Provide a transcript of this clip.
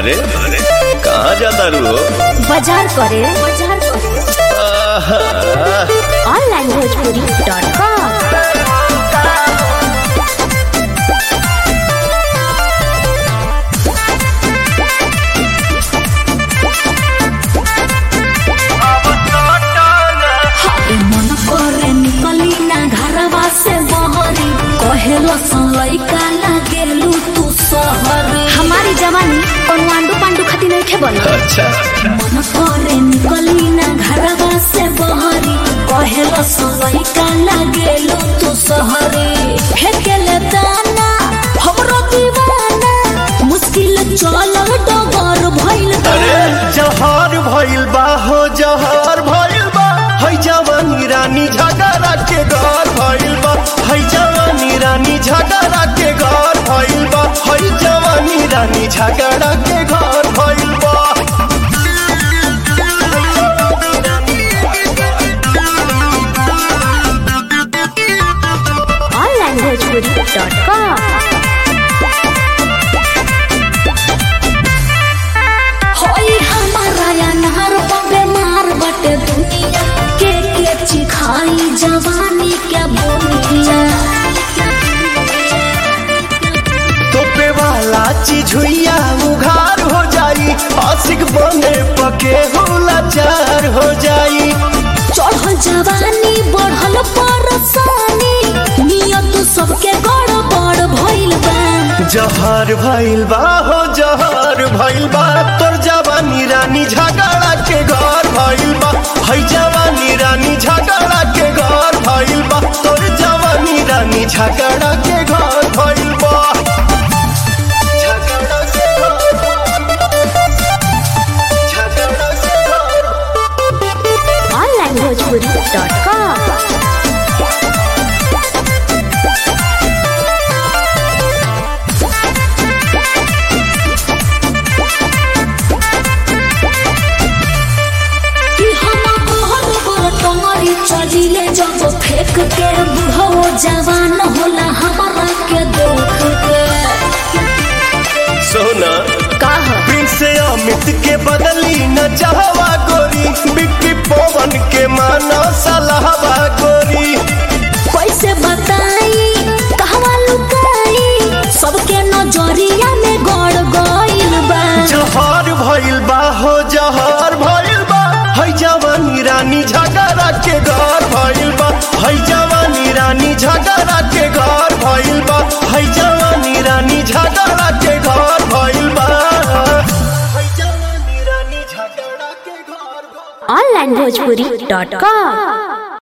अरे कहाँ जाता रू हो बाजार करे बाजार करे आहा, ऑनलाइन भोजपुरी डॉट कॉम मन करे निकली ना घरवा से बहरी कहेलो लइका लागेलू तू सहरी हमारी जवानी कोनो आंडू पांडू खाती नहीं थे बोल अच्छा मन करे निकली ना घरवा से बहरी कहेलो लइका लागेलू तू सहरी फेकेले दाना हमरो दीवाना मुश्किल चलल डगर भइल बा। अरे जहर भइल बा हो जहर भइल बा है जवानी रानी झगड़ा के घर भइल बा है जवानी रानी झगड़ा के घर भइल बा है जवानी रानी झगड़ा के घर भइल बा ऑनलाइन भोजपुरी डॉट कॉम होई हमारा या नहर बबे मार बटे दुनिया के के चिखाई जवानी के बोनिया तोपे वाला चीज हुइया उघार हो जाई आशिक बने पके हो लाचार हो जाई चढ़ल जवानी बढ़ल परसानी नियत सबके गड़बड़ भइल बा जहर भइल बा हो जहर भइल बा तोर जवानी रानी झगड़ा के घर भइल बा है जवानी रानी झगड़ा के घर भइल बा तोर जवानी रानी झगड़ा के घर भइल बा झगड़ा के घर झगड़ा के घर ऑनलाइन भोजपुरी डॉट कॉम कि हम घर पर टंगरी चलिले जब फेंक के बुढ़ो जवान होला हमारा के देख के सोना कहा प्रिंस अमित के बदली न चाहवा गोरी बिक्की पवन के माना सलाहवा गोरी कैसे बताई कहवा लुकाई सबके नजरिया में गड़ गइल बा जहर भइल बा हो जहर भइल बा है जवानी रानी झगड़ा के घर भइल बा है जवानी रानी झगड़ा के घर भइल बा है जवानी रानी झगड़ा के घर भइल बा है जवानी रानी झगड़ा के घर भइल बा। Online Bhojpuri dot com